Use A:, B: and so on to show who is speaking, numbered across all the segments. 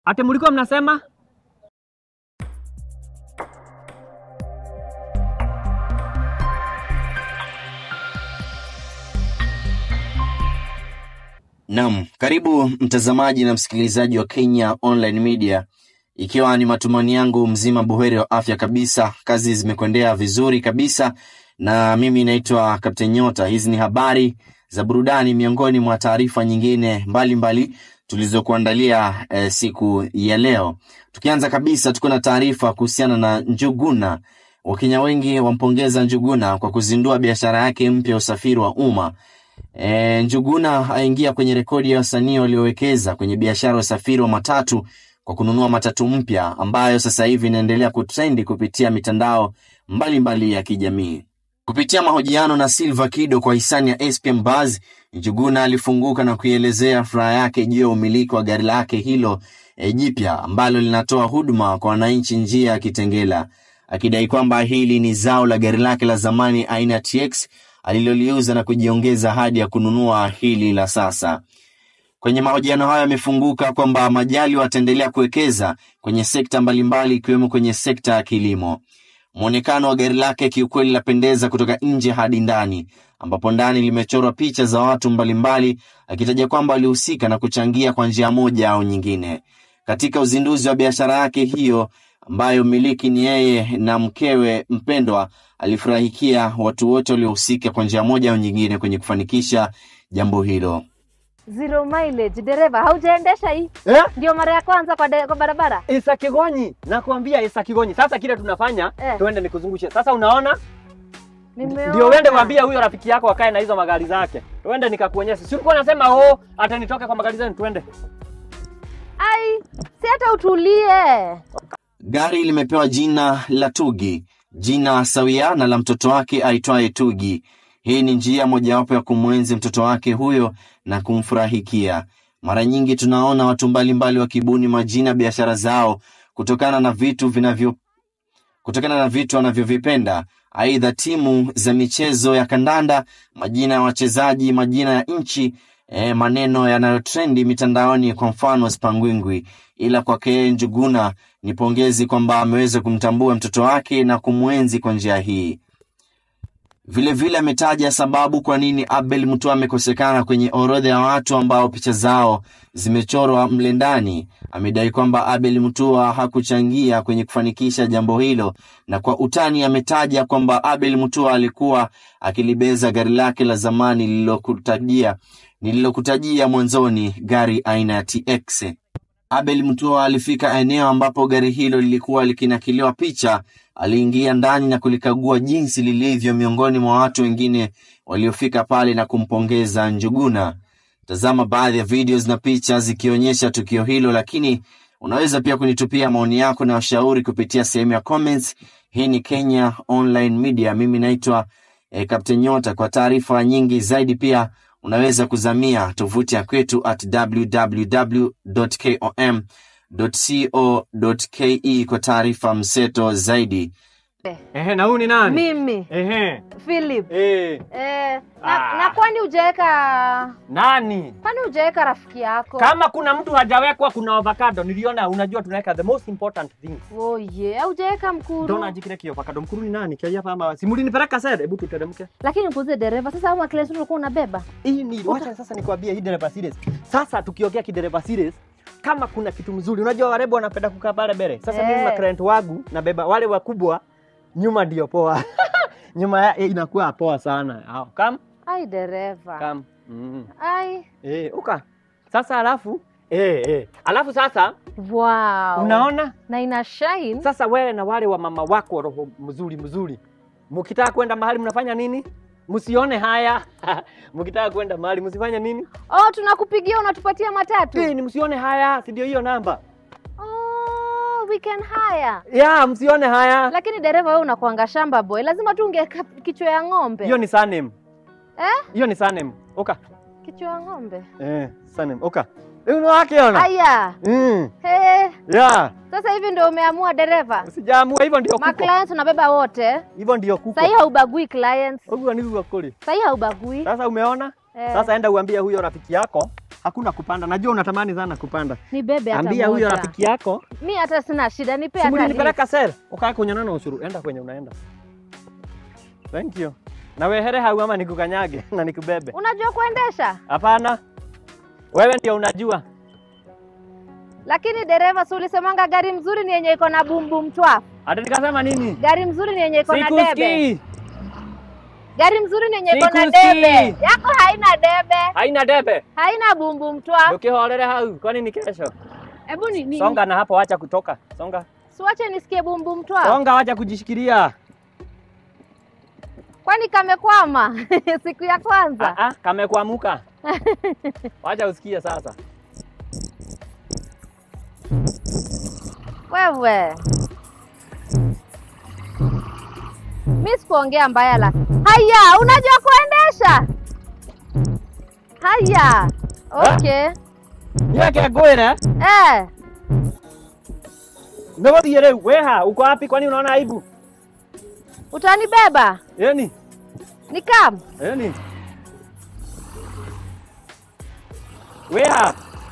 A: Ate mlikuwa mnasema?
B: Naam, karibu mtazamaji na msikilizaji wa Kenya Online Media, ikiwa ni matumaini yangu mzima buheri wa afya kabisa, kazi zimekwendea vizuri kabisa, na mimi naitwa Kapteni Nyota. Hizi ni habari za burudani miongoni mwa taarifa nyingine mbalimbali tulizokuandalia eh, siku ya leo. Tukianza kabisa, tuko na taarifa kuhusiana na Njuguna. Wakenya wengi wampongeza Njuguna kwa kuzindua biashara yake mpya ya usafiri wa umma. E, Njuguna aingia kwenye rekodi ya wasanii waliowekeza kwenye biashara ya usafiri wa matatu kwa kununua matatu mpya ambayo sasa hivi inaendelea kutrendi kupitia mitandao mbalimbali mbali ya kijamii. Kupitia mahojiano na Silva Kido kwa hisani ya SPM Buzz, Njuguna alifunguka na kuielezea furaha yake juu ya umiliki wa gari lake hilo e, jipya ambalo linatoa huduma kwa wananchi njia ya Kitengela, akidai kwamba hili ni zao la gari lake la zamani aina ya TX aliloliuza na kujiongeza hadi ya kununua hili la sasa. Kwenye mahojiano hayo yamefunguka kwamba Majali wataendelea kuwekeza kwenye sekta mbalimbali ikiwemo kwenye sekta ya kilimo. Mwonekano wa gari lake kiukweli lapendeza kutoka nje hadi ndani, ambapo ndani limechorwa picha za watu mbalimbali, akitaja kwamba walihusika na kuchangia kwa njia moja au nyingine katika uzinduzi wa biashara yake hiyo ambayo mmiliki ni yeye na mkewe mpendwa. Alifurahikia watu wote waliohusika kwa njia moja au nyingine kwenye kufanikisha jambo hilo.
C: Zero mileage. Dereva, haujaendesha hii?
A: Eh?
C: Ndio mara ya kwanza kwa, de, kwa barabara?
A: Isa Kigonyi, nakwambia Isa Kigonyi. Sasa kile tunafanya
C: Eh.
A: tuende nikuzungushe. Sasa unaona?
C: Nimeona.
A: Ndio uende mwambie huyo rafiki yako akae na hizo magari zake. Tuende nikakuonyesha. Si ulikuwa unasema oh, hata nitoke kwa magari zenu tuende.
C: Ai, si hata utulie.
B: Gari limepewa jina la Tugi, jina sawia na la mtoto wake aitwaye Tugi. Hii ni njia mojawapo ya kumwenzi mtoto wake huyo na kumfurahikia. Mara nyingi tunaona watu mbalimbali wakibuni majina ya biashara zao kutokana na vitu vinavyo kutokana na vitu wanavyovipenda, aidha timu za michezo ya kandanda, majina ya wachezaji, majina ya nchi, e, maneno yanayotrendi mitandaoni, kwa mfano Spangwingwi. Ila kwake yeye Njuguna ni pongezi kwamba ameweza kumtambua mtoto wake na kumwenzi kwa njia hii. Vilevile ametaja sababu kwa nini Abel Mutua amekosekana kwenye orodha ya watu ambao picha zao zimechorwa mle ndani. Amedai kwamba Abel Mutua hakuchangia kwenye kufanikisha jambo hilo, na kwa utani ametaja kwamba Abel Mutua alikuwa akilibeza gari lake la zamani lililokutajia nililokutajia mwanzoni, gari aina ya TX. Abel Mutua alifika eneo ambapo gari hilo lilikuwa likinakiliwa picha. Aliingia ndani na kulikagua jinsi lilivyo miongoni mwa watu wengine waliofika pale na kumpongeza Njuguna. Tazama baadhi ya videos na picha zikionyesha tukio hilo, lakini unaweza pia kunitupia maoni yako na ushauri kupitia sehemu ya comments. Hii ni Kenya Online Media, mimi naitwa eh, Captain Nyota. Kwa taarifa nyingi zaidi pia unaweza kuzamia tovuti ya kwetu at www.kom.co.ke kwa taarifa mseto zaidi.
A: Ehe, na huyu ni nani?
C: Mimi,
A: Ehe.
C: Philip.
A: Eh,
C: Eh,
A: Ah.
C: na, na kwani hujaweka
A: nani?
C: kwani hujaweka rafiki yako?
A: Kama kuna mtu hajawekwa kuna avocado. Niliona unajua tunaweka the most important thing.
C: Oh yeah, hujaweka mkuru.
A: Ndona ajikire kio avocado mkuru ni nani? Kia hapa ama simuli nipeleka sasa. Hebu tuteremke.
C: Lakini mkuze dereva, sasa au maklesi ulikuwa unabeba?
A: Hii ni wacha sasa nikwambie hii dereva series. Sasa tukiongea kidereva series kama kuna kitu mzuri, unajua warembo wanapenda kukaa pale mbele. Sasa
C: Eh.
A: mimi na client wangu nabeba wale wakubwa, nyuma ndio poa. nyuma ya, eh, inakuwa poa sana. Hao, Kam
C: Ai dereva.
A: kam. Mm.
C: Ai.
A: Eh, uka. Sasa alafu eh eh. Alafu sasa
C: Wow.
A: unaona?
C: Na ina shine.
A: Sasa wewe na wale wa mama wako roho mzuri mzuri. Mkitaka kwenda mahali mnafanya nini? Msione haya. Mkitaka kwenda mahali msifanye nini?
C: Oh, tunakupigia unatupatia matatu.
A: Eh, ni msione haya, si ndio hiyo namba?
C: Oh, we can hire.
A: Ya, msione haya.
C: Lakini dereva wewe unakuanga shamba boy. Lazima tu ungeka kichwa ya ng'ombe.
A: Hiyo ni surname.
C: Eh?
A: Hiyo ni surname. Oka.
C: Kichwa ya ng'ombe.
A: Eh, surname. Oka. Eh, unawakiona?
C: Aya.
A: Mm.
C: He.
A: Ya.
C: Sasa hivi ndio umeamua dereva.
A: Sijaamua hivyo ndio
C: Ma
A: kuko.
C: clients unabeba wote.
A: Hivyo ndio kuko.
C: Sahii haubagui clients.
A: Ogua ni kwa kuli.
C: Sahii haubagui.
A: Sasa umeona?
C: Eh.
A: Sasa enda uambie huyo rafiki yako hakuna kupanda. Najua unatamani sana kupanda.
C: Ni bebe hata
A: Ambia huyo
C: moja.
A: rafiki yako
C: Mi hata sina shida, nipe
A: Simuli
C: hata
A: nipeleka sel ukaa kunyona na ushuru, enda kwenye unaenda. Thank you. Na wehere hau ama nikukanyage na nikubebe?
C: Unajua kuendesha,
A: Hapana, wewe ndio unajua.
C: lakini dereva, si ulisemanga gari mzuri ni yenye iko na bumbum twa.
A: Hata nikasema nini?
C: Gari mzuri ni yenye iko na debe.
A: Sikusikii.
C: Gari mzuri ni yenye iko na
A: Sikusikii.
C: debe. Yako haina debe,
A: Haina debe.
C: haina bumbum twa.
A: Ukihorere hau, kwani ni kesho?
C: Hebu ni, ni,
A: Songa na hapo, wacha kutoka. Songa.
C: siwache nisikie bumbum twa.
A: Songa, wacha kujishikilia.
C: Kwani kamekwama siku ya kwanza?
A: Ah ah, kamekuamuka. Wacha usikie sasa.
C: Wewe mi sikuongea mbaya la haya, unajua kuendesha haya. Okay.
A: Yeke gwire.
C: Eh,
A: Ndio rĩu weha, uko wapi? Kwani unaona aibu?
C: utanibeba
A: Yeni,
C: ni kam
A: yeni. Weha,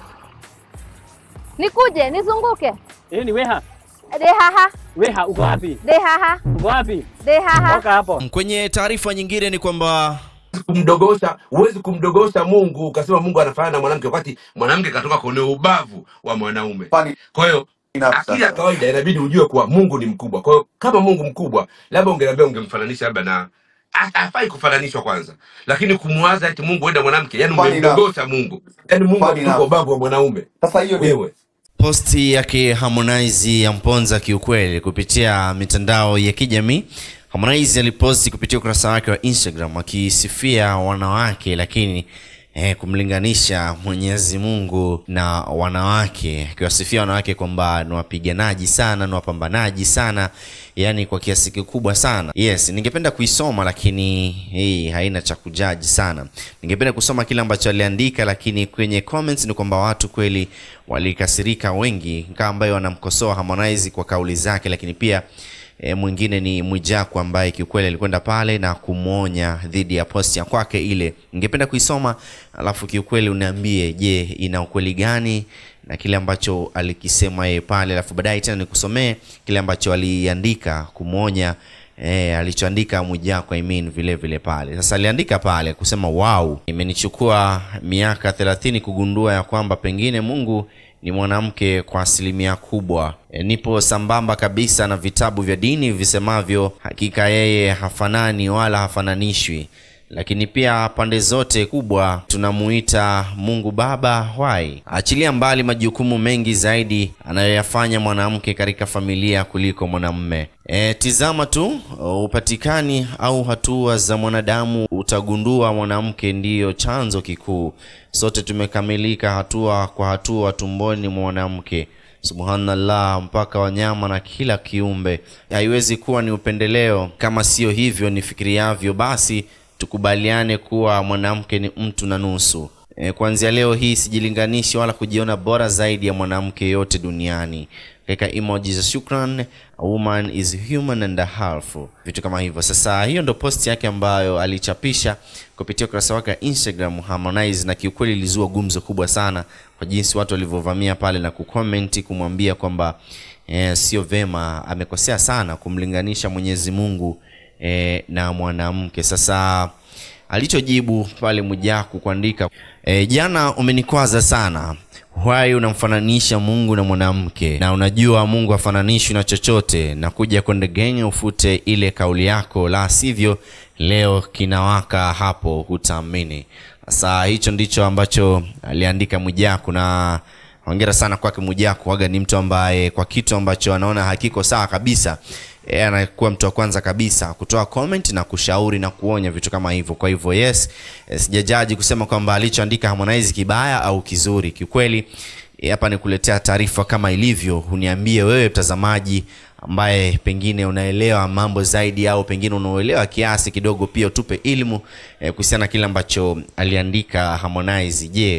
C: nikuje nizunguke
A: yeni weha.
C: dehaha
A: Weha, uko wapi?
C: dehaha
A: Uko wapi?
C: dehaha
A: Toka hapo.
B: Kwenye taarifa nyingine ni kwamba
D: kumdogosha huwezi kumdogosha mungu ukasema mungu anafanana na mwanamke wakati mwanamke katoka kwenye ubavu wa mwanaume
E: Funny
D: kwa hiyo
E: enough
D: akili ya
E: sasa.
D: kawaida inabidi ujue kuwa mungu ni mkubwa kwa hiyo kama mungu mkubwa labda ungeniambia ungemfananisha labda na ha- hafai kufananishwa kwanza lakini kumwaza eti mungu enda mwanamke yani
E: Funny enough.
D: umemdogosha mungu yani mungu
E: Funny
D: akitoka
E: enough.
D: ubavu wa mwanaume
E: Sasa hiyo ni
D: wewe
B: posti yake Harmonize ya mponza kiukweli kupitia mitandao ya kijamii. Harmonize aliposti kupitia ukurasa wake wa Instagram akisifia wanawake, lakini eh, kumlinganisha Mwenyezi Mungu na wanawake, akiwasifia wanawake kwamba ni wapiganaji sana, ni wapambanaji sana, yani kwa kiasi kikubwa sana. Yes, ningependa kuisoma lakini hii haina cha kujaji sana. Ningependa kusoma kile ambacho aliandika, lakini kwenye comments ni kwamba watu kweli walikasirika wengi, kama ambaye wanamkosoa Harmonize kwa kauli zake, lakini pia E, mwingine ni Mwijaku ambaye kiukweli alikwenda pale na kumwonya dhidi ya posti ya kwake ile. Ningependa kuisoma alafu kiukweli uniambie, je, ina ukweli gani na kile ambacho alikisema yeye pale, alafu baadaye tena nikusomee kile ambacho aliandika kumwonya E, alichoandika Mwijaku I mean, vile vile pale. Sasa aliandika pale kusema wow, imenichukua miaka 30 kugundua ya kwamba pengine Mungu ni mwanamke kwa asilimia kubwa. E, nipo sambamba kabisa na vitabu vya dini visemavyo hakika yeye hafanani wala hafananishwi, lakini pia pande zote kubwa tunamuita Mungu Baba wai. Achilia mbali majukumu mengi zaidi anayoyafanya mwanamke katika familia kuliko mwanamume. E, tizama tu upatikani au hatua za mwanadamu, utagundua mwanamke ndiyo chanzo kikuu. Sote tumekamilika hatua kwa hatua tumboni mwa mwanamke. Subhanallah, mpaka wanyama na kila kiumbe. Haiwezi kuwa ni upendeleo. Kama sio hivyo nifikiriavyo, basi tukubaliane kuwa mwanamke ni mtu na nusu. E, kuanzia leo hii sijilinganishi wala kujiona bora zaidi ya mwanamke yote duniani. Katika emoji za shukran, a woman is human and a half, vitu kama hivyo. Sasa hiyo ndo post yake ambayo alichapisha kupitia ukurasa wake wa Instagram Harmonize, na kiukweli ilizua gumzo kubwa sana kwa jinsi watu walivyovamia pale na kucomment kumwambia kwamba eh, sio vema, amekosea sana kumlinganisha Mwenyezi Mungu eh, na mwanamke. Sasa alichojibu pale Mwijaku kuandika e, jana umenikwaza sana wai unamfananisha Mungu na mwanamke na unajua Mungu hafananishwi na chochote na kuja kwende genge ufute ile kauli yako, la sivyo leo kinawaka hapo, hutaamini. Sasa hicho ndicho ambacho aliandika Mwijaku na hongera sana kwake Mwijaku. Waga ni mtu ambaye kwa kitu ambacho anaona hakiko sawa kabisa yeye anakuwa mtu wa kwanza kabisa kutoa comment na kushauri na kuonya vitu kama hivyo. Kwa hivyo yes, eh, sijajaji kusema kwamba alichoandika Harmonize kibaya au kizuri. Kiukweli eh, hapa ni kuletea taarifa kama ilivyo. Uniambie wewe mtazamaji ambaye pengine unaelewa mambo zaidi au pengine unaelewa kiasi kidogo, pia utupe elimu eh, kuhusiana na kile ambacho aliandika Harmonize. Je,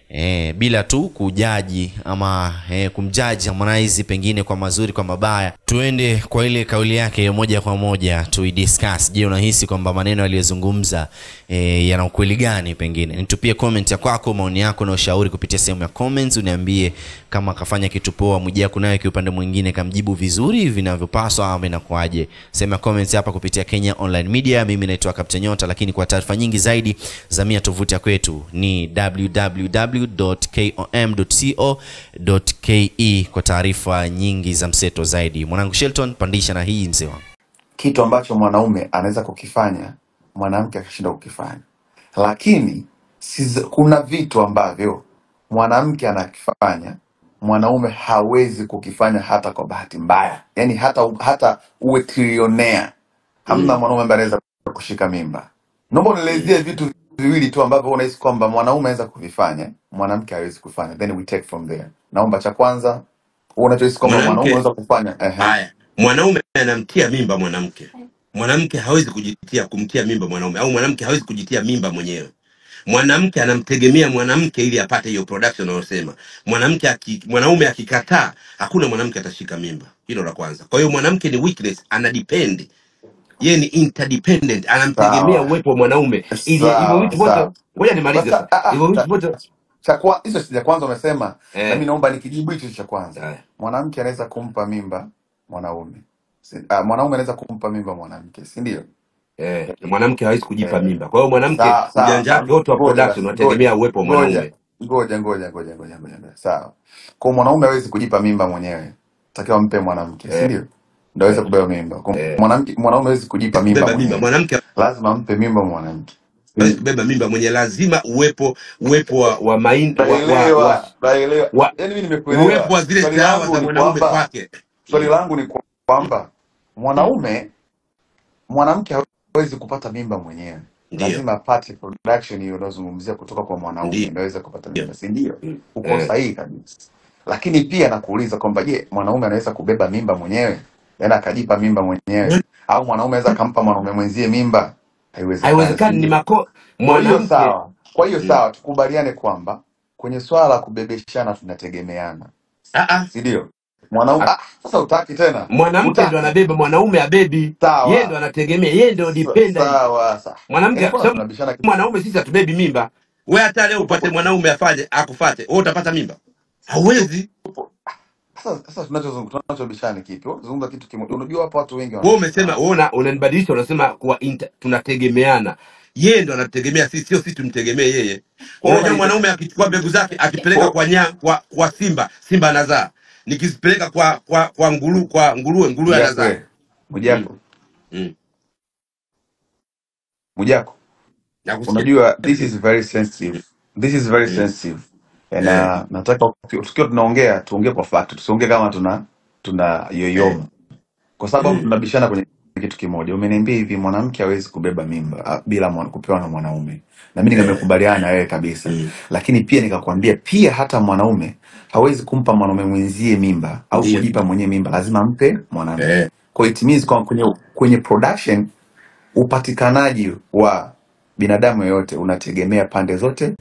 B: e, bila tu kujaji ama e, kumjaji Harmonize pengine kwa mazuri kwa mabaya, tuende kwa ile kauli yake moja kwa moja tuidiscuss. Je, unahisi kwamba maneno aliyozungumza e, yana ukweli gani? Pengine nitupie comment ya kwako, maoni yako na ushauri kupitia sehemu ya comments. Uniambie kama akafanya kitu poa, Mwijaku naye kiupande mwingine kamjibu vizuri vinavyopaswa ama inakuaje? Sehemu ya comments hapa kupitia Kenya Online Media. Mimi naitwa Captain Nyota, lakini kwa taarifa nyingi zaidi zamia tovuti ya kwetu ni www.kom.co.ke kwa taarifa nyingi za mseto zaidi. Mwanangu Shelton, pandisha na hii mzee wangu.
E: kitu ambacho mwanaume anaweza kukifanya mwanamke akashinda kukifanya, lakini siz, kuna vitu ambavyo mwanamke anakifanya mwanaume hawezi kukifanya hata kwa bahati mbaya, yani hata hata uwe trilionea, hamna mwanaume ambaye anaweza kushika mimba. Naomba unielezie vitu viwili tu ambavyo unahisi kwamba mwanaume anaweza kuvifanya mwanamke hawezi kufanya, then we take from there. Naomba cha kwanza unachohisi kwamba mwanaume
D: mwanamke
E: anaweza kufanya. Ehe,
D: haya mwanaume anamtia mimba mwanamke mwanamke hawezi kujitia kumtia mimba mwanaume au mwanamke hawezi kujitia mimba mwenyewe mwanamke anamtegemea mwanamke ili apate hiyo production unayosema mwanamke aki, mwanaume akikataa hakuna mwanamke atashika mimba hilo la kwanza kwa hiyo mwanamke ni weakness ana depend yeye ni interdependent anamtegemea
E: sawa
D: uwepo wa mwanaume ili hivyo
E: sawa
D: vitu vyote
E: sawa.
D: ngoja nimalize
E: Sasa
D: sasa
E: ah,
D: hivyo
E: ah,
D: vitu
E: cha
D: vyote
E: cha kwa- hicho cha kwanza umesema, na mimi
D: eh,
E: naomba nikijibu hicho cha kwanza.
D: haya.
E: Mwanamke anaweza kumpa mimba mwanaume, si, ah, mwanaume anaweza kumpa mimba mwanamke, si ndio?
D: eh, mwanamke hawezi kujipa
E: Eh,
D: mimba kwa hiyo mwanamke
E: sawa sawa
D: ujanja
E: sawa,
D: wake wote wa
E: ngoja
D: production
E: basi, ngoja
D: unategemea uwepo wa
E: ngoja
D: mwanaume
E: ngoja ngoja ngoja ngoja ngoja, ngoja. sawa. Kwa hiyo mwanaume hawezi kujipa mimba mwenyewe, takiwa mpe mwanamke, si
D: eh,
E: ndio? Ndio aweze
D: eh,
E: kubeba mimba. Kwa hiyo
D: eh.
E: mwanamke mwanaume hawezi kujipa mimba
D: kubeba mimba
E: mwenyewe,
D: mwanamke
E: lazima mpe mimba mwanamke.
D: hawezi kubeba mimba mwenye lazima uwepo uwepo wa wa, main, wa, wa, wa,
E: Naelewa, naelewa.
D: wa
E: Yaani mimi
D: uwepo
E: nimekuelewa.
D: wa zile
E: Swali
D: chawa
E: langu
D: za
E: ni
D: mwanaume
E: kwamba
D: kwake
E: swali
D: mm.
E: langu ni kwamba
D: mm.
E: mwanaume mwanamke hawezi kupata mimba mwenyewe,
D: ndio
E: lazima apate production hiyo unayozungumzia kutoka kwa mwanaume
D: ndio
E: ndio aweze kupata
D: ndio
E: mimba, si ndio?
D: Mm.
E: Uko
D: eh.
E: sahihi kabisa. Lakini pia nakuuliza kwamba je, mwanaume anaweza kubeba mimba mwenyewe, yaani akajipa mimba mwenyewe, au mwanaume anaweza akampa mwanaume mwenzie mimba? Haiwezekani, si
D: haiwezekani ni
E: ndio?
D: mako
E: Kwa hiyo
D: mwanamke
E: sawa, kwa hiyo
D: mm.
E: sawa, tukubaliane kwamba kwenye swala la kubebeshana tunategemeana,
D: ah, ah.
E: si ndio? Mwanaume
D: Ah,
E: ah, sasa utaki tena,
D: mwanamke ndo
E: utaki
D: anabeba mwanaume abebi yeye ndo
E: sawa
D: anategemea yeye ndo
E: Sa-
D: dependent
E: sawa sawa,
D: mwanamke
E: yaani
D: kwa
E: mbona
D: sababu
E: tunabishana kitu?
D: mwanaume sisi hatubebi mimba we hata leo
E: Tupo
D: upate mwanaume afanye akufate wewe utapata mimba hauwezi
E: tupo sasa sasa tunachozungumza tunachobishana ni kipi? Wewe Zungumza kitu kimoja. Unajua hapo watu wengi
D: wewe umesema
E: wanabishana.
D: wewe una- unanibadilisha unasema kuwa inter, tunategemeana yeye ndo anatutegemea sisi sio sisi tumtegemee yeye
E: Kwa hiyo
D: unajua
E: unaita
D: mwanaume akichukua mbegu zake akipeleka
E: kwa
D: kwa nya kwa, kwa simba simba anazaa nikizipeleka kwa kwa kwa nguru kwa nguruwe nguruwe
E: Mjako
D: anazaa
E: wewe. Mjako.
D: mm. mm.
E: Mjako.
D: nakusikia
E: Unajua this is very sensitive. This is very
D: mm.
E: sensitive.
D: eh.
E: Na nataka tukiwa tunaongea tuongee kwa fact, tusiongee kama tuna tuna
D: eh.
E: yoyoma. Kwa sababu
D: mm.
E: tunabishana kwenye kitu kimoja. Umeniambia hivi mwanamke hawezi kubeba mimba ah, bila mwana, kupewa na mwanaume. Na mimi
D: eh.
E: nimekubaliana na wewe kabisa.
D: mm.
E: Lakini pia nikakwambia pia hata mwanaume hawezi kumpa mwanaume mwenzie mimba au
D: ndio
E: kujipa mwenyewe mimba, lazima ampe mwanamke.
D: eh.
E: Kwa hiyo it means kwa kwenye kwenye production upatikanaji wa binadamu yoyote unategemea pande zote.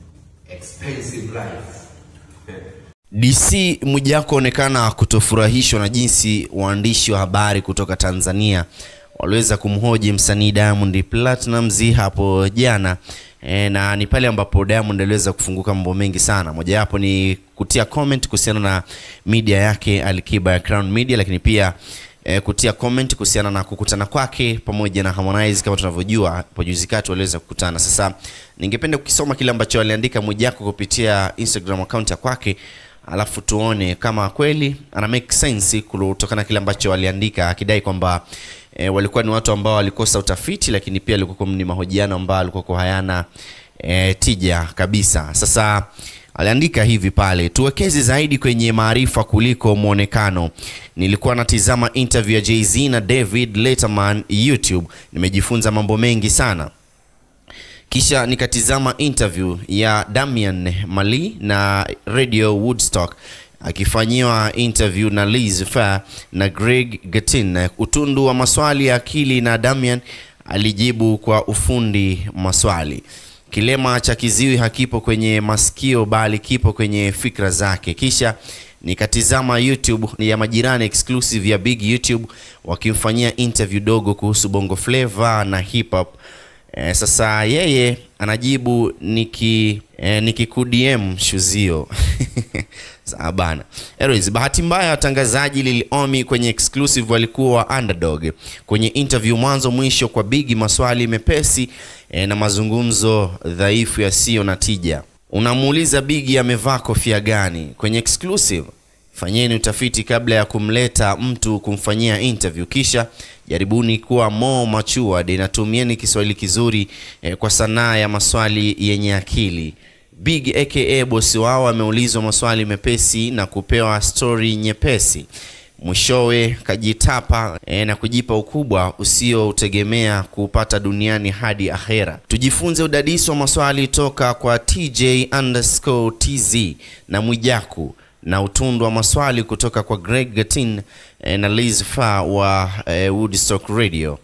B: DC Mwijaku onekana kutofurahishwa na jinsi waandishi wa habari kutoka Tanzania waliweza kumhoji msanii Diamond Platnumz hapo jana e, na ni pale ambapo Diamond aliweza kufunguka mambo mengi sana. Mojawapo ni kutia comment kuhusiana na media yake Alikiba ya Crown Media, lakini pia e, kutia comment kuhusiana na kukutana kwake pamoja na Harmonize. Kama tunavyojua hapo juzi kati waliweza kukutana. Sasa ningependa kukisoma kile ambacho aliandika Mwijaku kupitia Instagram account ya kwake alafu tuone kama kweli ana make sense kutokana na kile ambacho aliandika akidai kwamba e, walikuwa ni watu ambao walikosa utafiti lakini pia alikuwa ni mahojiano ambayo alikuwa hayana e, tija kabisa sasa aliandika hivi pale tuwekeze zaidi kwenye maarifa kuliko mwonekano nilikuwa natizama interview ya Jay-Z na David Letterman YouTube nimejifunza mambo mengi sana kisha nikatizama interview ya Damian Mali na Radio Woodstock akifanyiwa interview na Liz Fair na Greg Gatin. Utundu wa maswali ya akili na Damian alijibu kwa ufundi maswali. kilema cha kiziwi hakipo kwenye masikio bali kipo kwenye fikra zake. Kisha nikatizama YouTube ya majirani exclusive ya Big YouTube wakimfanyia interview dogo kuhusu Bongo Flava na hip hop. Eh, sasa yeye anajibu niki eh, nikikudm shuzio sawa bana. Anyways, bahati mbaya watangazaji Lil Omi kwenye exclusive walikuwa underdog kwenye interview mwanzo mwisho kwa Bigi, maswali mepesi eh, na mazungumzo dhaifu yasiyo na tija. Unamuuliza Bigi amevaa kofia gani kwenye exclusive? Fanyeni utafiti kabla ya kumleta mtu kumfanyia interview, kisha jaribuni kuwa more matured na tumieni Kiswahili kizuri eh, kwa sanaa ya maswali yenye akili. Big aka bosi wao ameulizwa maswali mepesi na kupewa stori nyepesi, mwishowe kajitapa eh, na kujipa ukubwa usioutegemea kuupata duniani hadi akhera. Tujifunze udadisi wa maswali toka kwa TJ underscore TZ na Mwijaku na utundu wa maswali kutoka kwa Greg Gatin eh, na Liz Fa wa eh, Woodstock Radio.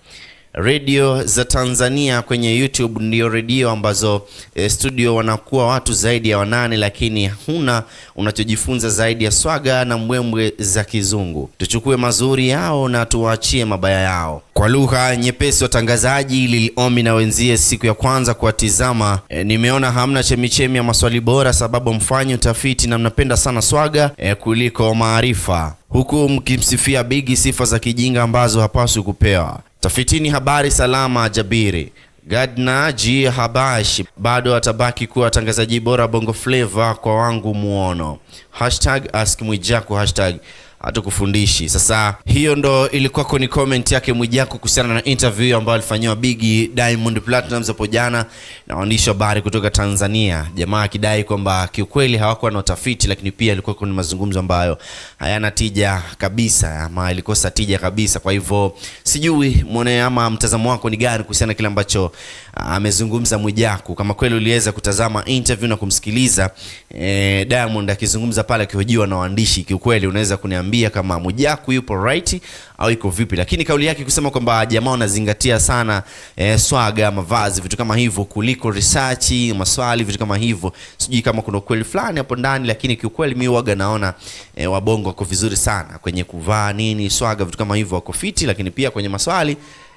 B: Redio za Tanzania kwenye YouTube ndio redio ambazo eh, studio wanakuwa watu zaidi ya wanane, lakini huna unachojifunza zaidi ya swaga na mbwembwe za kizungu. Tuchukue mazuri yao na tuwaachie mabaya yao. Kwa lugha nyepesi, watangazaji Lil Omi na wenzie siku ya kwanza kuwatizama, eh, nimeona hamna chemichemi ya maswali bora, sababu mfanye utafiti na mnapenda sana swaga eh, kuliko maarifa, huku mkimsifia Bigi sifa za kijinga ambazo hapaswi kupewa. Tafitini habari salama Jabiri. Gadna G Habash bado atabaki kuwa watangazaji bora Bongo Flava kwa wangu muono. Hashtag ask Mwijaku hashtag hatukufundishi. Sasa hiyo ndo ilikuwa kwenye comment yake Mwijaku kuhusiana na interview ambayo alifanyiwa Bigi Diamond Platnumz hapo jana na waandishi wa habari kutoka Tanzania, jamaa akidai kwamba kiukweli hawakuwa na utafiti, lakini pia ilikuwa kwenye mazungumzo ambayo hayana tija kabisa, ama ilikosa tija kabisa. Kwa hivyo sijui mwone ama mtazamo wako ni gani kuhusiana na kile ambacho ah, amezungumza Mwijaku. Kama kweli uliweza kutazama interview na kumsikiliza eh, Diamond akizungumza pale akihojiwa na waandishi, kiukweli unaweza kuniambia kama Mwijaku yupo right au iko vipi, lakini kauli yake kusema kwamba jamaa wanazingatia sana eh, swaga, mavazi, vitu kama hivyo kuliko research, maswali, vitu kama hivyo, sijui kama kuna ukweli fulani hapo ndani, lakini kiukweli mi waga naona eh, wabongo wako vizuri sana kwenye kuvaa nini, swaga, vitu kama hivyo, wako fiti, lakini pia kwenye maswali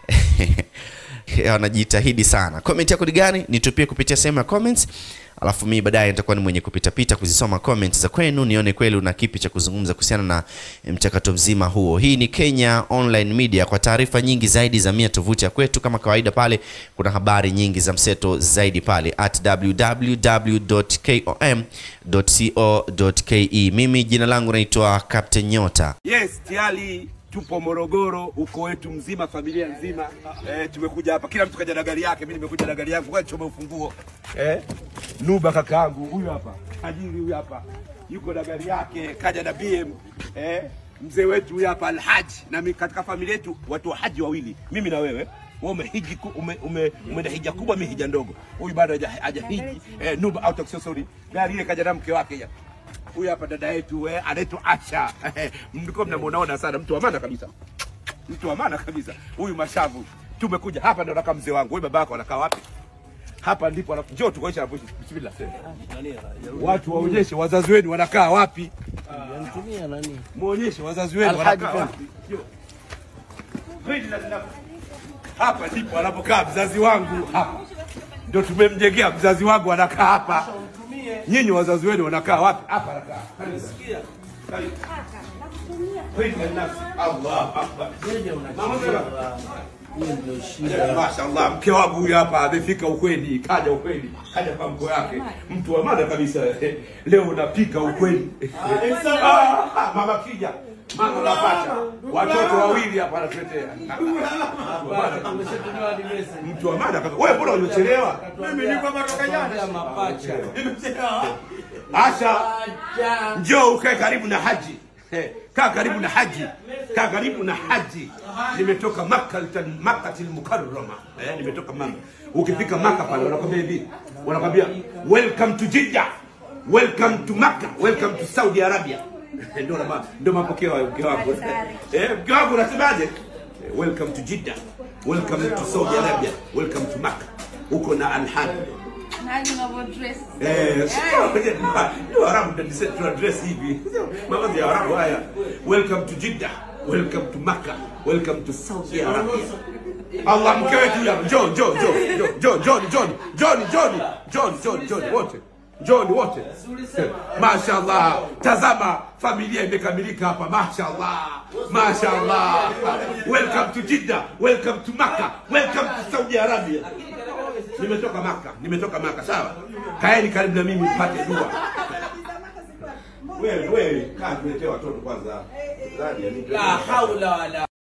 B: wanajitahidi sana. Comment yako ni gani? Nitupie kupitia sehemu ya comments, alafu mimi baadaye nitakuwa ni mwenye kupitapita kuzisoma comments za kwenu, nione kweli una kipi cha kuzungumza kuhusiana na mchakato mzima huo. Hii ni Kenya Online Media. Kwa taarifa nyingi zaidi za mia tovuti ya kwetu, kama kawaida, pale kuna habari nyingi za mseto zaidi pale at www.kom.co.ke. Mimi jina langu naitwa Captain Nyota.
F: Yes, tayari tupo Morogoro, uko wetu mzima, familia nzima eh, tumekuja hapa, kila mtu kaja na gari yake. Mimi nimekuja na gari yangu, kwa choma ufunguo eh. Nuba kakaangu huyu hapa, Ajiri huyu hapa yuko na gari yake, kaja na BM eh. Mzee wetu huyu hapa Alhaji, na mimi katika familia yetu watu wa haji wawili, mimi na wewe wewe umehiji ku- ume, ume, umeenda hija kubwa, mimi hija ndogo. Huyu bado haja haja hiji eh, Nuba out of sorry, gari ile kaja na mke wake ya huyu hapa dada yetu eh, anaitwa Asha mlikuwa mnamuonaona sana, mtu wa maana kabisa, mtu wa maana kabisa. Huyu mashavu, tumekuja hapa, ndo nakaa mzee wangu. Wewe babako anakaa wapi? Hapa ndipo anaku- njoo tukoesha hapo. Bismillah, sema watu waonyeshe wazazi wenu wanakaa wapi, muonyeshe wazazi wenu wanakaa wapi. Njoo. Kweli na- na- hapa ndipo anapokaa mzazi wangu, hapa ndo tumemjengea mzazi wangu, anakaa hapa. Nyinyi wazazi wenu wanakaa wapi? Hapa anakaa. Karibu. Karibu. Kweli na nafsi. Allah akbar. Mama sema. Mashallah, mke wangu huyu hapa amefika ukweli, kaja ukweli, kaja kwa mko yake, mtu wa maana kabisa. Leo napika ukweli. Ah, mama kija, mama napata watoto wawili hapa anatuletea. Mtu wa maana kabisa. Mtu wa maana kabisa. Wewe mbona umechelewa? Mimi niko matoka jana. Asha, njoo ukae karibu na haji. Eh, Kaa karibu na haji, kaa karibu na haji. Nimetoka Makkah Makkatil Mukarrama, eh, nimetoka Maka. Ukifika Maka pale wanakwambia hivi, wanakwambia welcome to Jeddah, welcome to Makkah, welcome to Saudi Arabia. Ndio na ndio mapokeo ya mke wangu. Eh, mke wangu unasemaje? Eh, Welcome to Jeddah, welcome to Saudi Arabia, welcome to Makkah. Uko na Alhad
G: Hadi unavyodress.
F: Eh, sio ni Waarabu ndio dise- tuna dress hivi. Sio mavazi ya Waarabu haya. Welcome to Jeddah. Welcome to Makkah. Welcome to Saudi Arabia. Allah mke wetu ya John John John John John John John John John John John wote. John wote. Mashallah. Tazama familia imekamilika hapa. Mashallah. Mashallah. Welcome to Jeddah. Welcome to Makkah. Welcome to Saudi Arabia. Nimetoka Maka, nimetoka Maka, sawa. Kaeni karibu na mimi mpate dua. Wewe wewe, kaa tuletee watoto kwanza.
H: La haula wala